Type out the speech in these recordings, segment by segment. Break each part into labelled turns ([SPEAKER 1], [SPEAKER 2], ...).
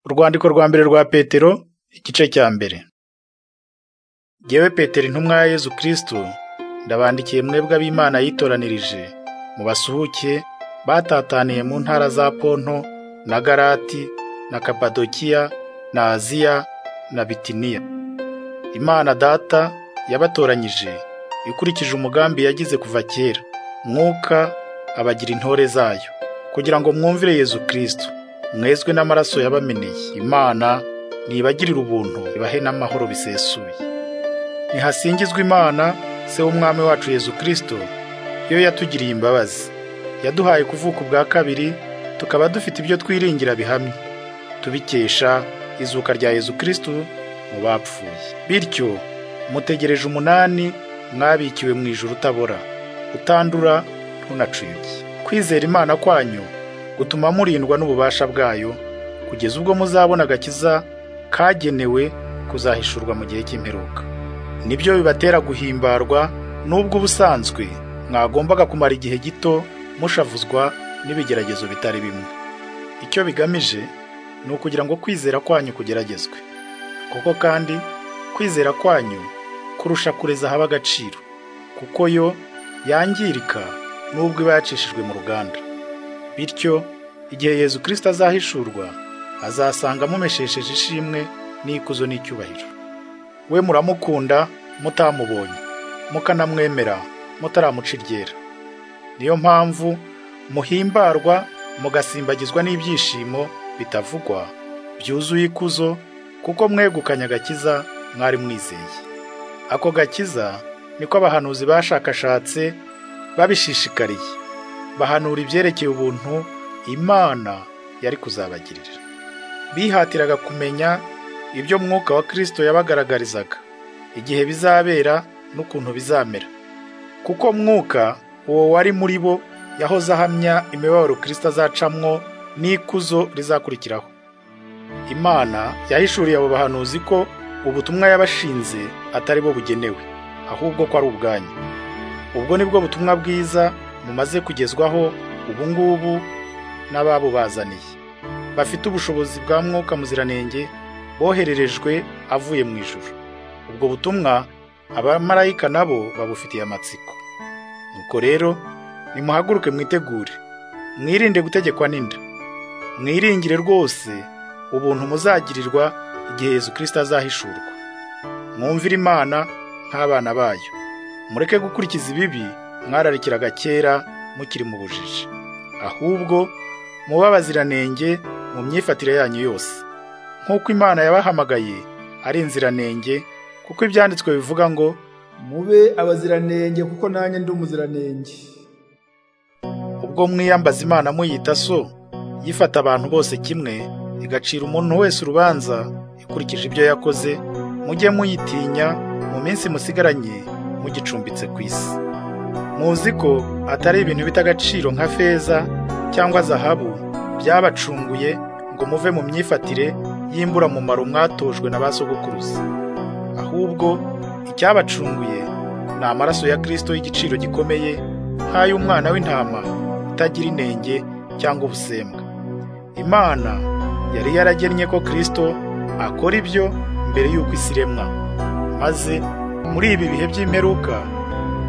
[SPEAKER 1] Urwandiko rwa mbere rwa Petero igice cya mbere Jyewe Petero intumwa ya Yezu Kristo ndabandikiye mwebwe ab'Imana yitoranirije mu basuhuke batataniye mu ntara za Ponto na Galati na Kapadokiya na Aziya na Bitiniya Imana data yabatoranyije ikurikije umugambi yagize kuva kera mwuka abagira intore zayo kugira ngo mwumvire Yezu Kristo mwezwe n'amaraso yabameneye imana nibagirira ubuntu ibahe n'amahoro bisesuye ntihasingizwe imana se w'umwami wacu yezu kirisito iyo yatugiriye imbabazi yaduhaye kuvuka ubwa kabiri tukaba dufite ibyo twiringira bihamye tubikesha izuka rya yezu kirisito mu bapfuye bityo mutegereje umunani mwabikiwe mu ijoro utabora utandura ntunacuyuke kwizera imana kwanyu gutuma murindwa n'ububasha bwayo kugeza ubwo muzabona agakiza kagenewe kuzahishurwa mu gihe cy'imperuka nibyo bibatera guhimbarwa n'ubwo ubusanzwe mwagombaga kumara igihe gito mushavuzwa n'ibigeragezo bitari bimwe icyo bigamije ni ukugira ngo kwizera kwanyu kugeragezwe kuko kandi kwizera kwanyu kurusha kureza haba agaciro kuko yo yangirika n'ubwo iba yacishijwe mu ruganda bityo igihe yezu kirisita azahishurwa azasanga mumeshesheje ishimwe n'ikuzo n'icyubahiro we muramukunda mutamubonye mukanamwemera mutaramuca iryera niyo mpamvu muhimbarwa mugasimbagizwa n'ibyishimo bitavugwa byuzuye ikuzo kuko mwegukanye agakiza mwari mwizeye ako gakiza niko abahanuzi bashakashatse babishishikariye bahanura ibyerekeye ubuntu imana yari kuzabagirira bihatiraga kumenya ibyo mwuka wa kirisito yabagaragarizaga igihe bizabera n'ukuntu bizamera kuko mwuka uwo wari muri bo yahoze ahamya imibabaro kirisito azacamwo n'ikuzo rizakurikiraho imana yahishuriye abo bahanuzi ko ubutumwa yabashinze atari bo bugenewe ahubwo ko ari ubwanyu ubwo ni bwo butumwa bwiza mumaze kugezwaho ubu ngubu n'ababubazaniye bafite ubushobozi bwa mwuka muziranenge bohererejwe avuye mu ijuru ubwo butumwa abamarayika nabo babufitiye amatsiko nuko rero nimuhaguruke mwitegure mwirinde gutegekwa n'inda mwiringire rwose ubuntu muzagirirwa igihe Yezu kirisita azahishurwa mwumvire imana nk'abana bayo mureke gukurikiza ibibi mwararikiraga kera mukiri mu bujiji ahubwo muba abaziranenge mu myifatire yanyu yose nk'uko imana yabahamagaye ari inziranenge kuko ibyanditswe bivuga ngo
[SPEAKER 2] mube abaziranenge kuko nanjye ndi umuziranenge
[SPEAKER 1] ubwo mwiyambaza imana muyita so yifata abantu bose kimwe igacira umuntu wese urubanza ikurikije ibyo yakoze mujye muyitinya mu minsi musigaranye mugicumbitse ku isi muzi ko atari ibintu bita agaciro nka feza cyangwa zahabu byabacunguye ngo muve mu myifatire y'imburamumaro mwatojwe na ba sogokuruza ahubwo icyabacunguye ni amaraso ya kirisito y'igiciro gikomeye nk'ay'umwana w'intama utagira inenge cyangwa ubusembwa imana yari yaragennye ko kirisito akora ibyo mbere y'uko isi iremwa maze muri ibi bihe by'imperuka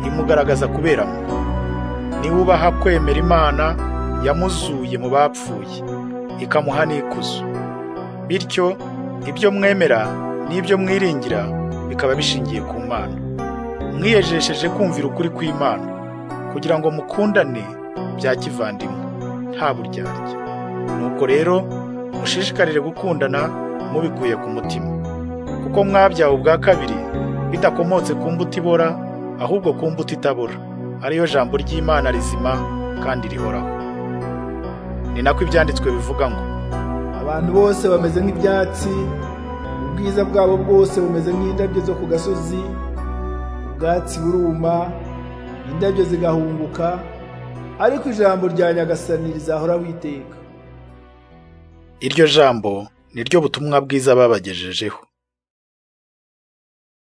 [SPEAKER 1] imugaragaza kuberamo niba ubaha kwemera imana yamuzuye mu bapfuye ikamuha n'ikuzo bityo ibyo mwemera n'ibyo mwiringira bikaba bishingiye ku mana mwiyejesheje kumvira ukuri kw'imana kugira ngo mukundane bya kivandimwe nta buryarya nuko rero mushishikarire gukundana mubikuye ku mutima kuko mwabyawe ubwa kabiri bitakomotse ku mbuto ibora ahubwo ku mbuto itabura ariyo jambo ry'imana rizima kandi rihoraho ni nako ibyanditswe bivuga ngo
[SPEAKER 2] abantu bose bameze nk'ibyatsi ubwiza bwabo bwose bumeze nk'indabyo zo ku gasozi ubwatsi buruma indabyo zigahunguka ariko ijambo rya nyagasani rizahora witeka
[SPEAKER 1] iryo jambo ni ryo butumwa bwiza babagejejeho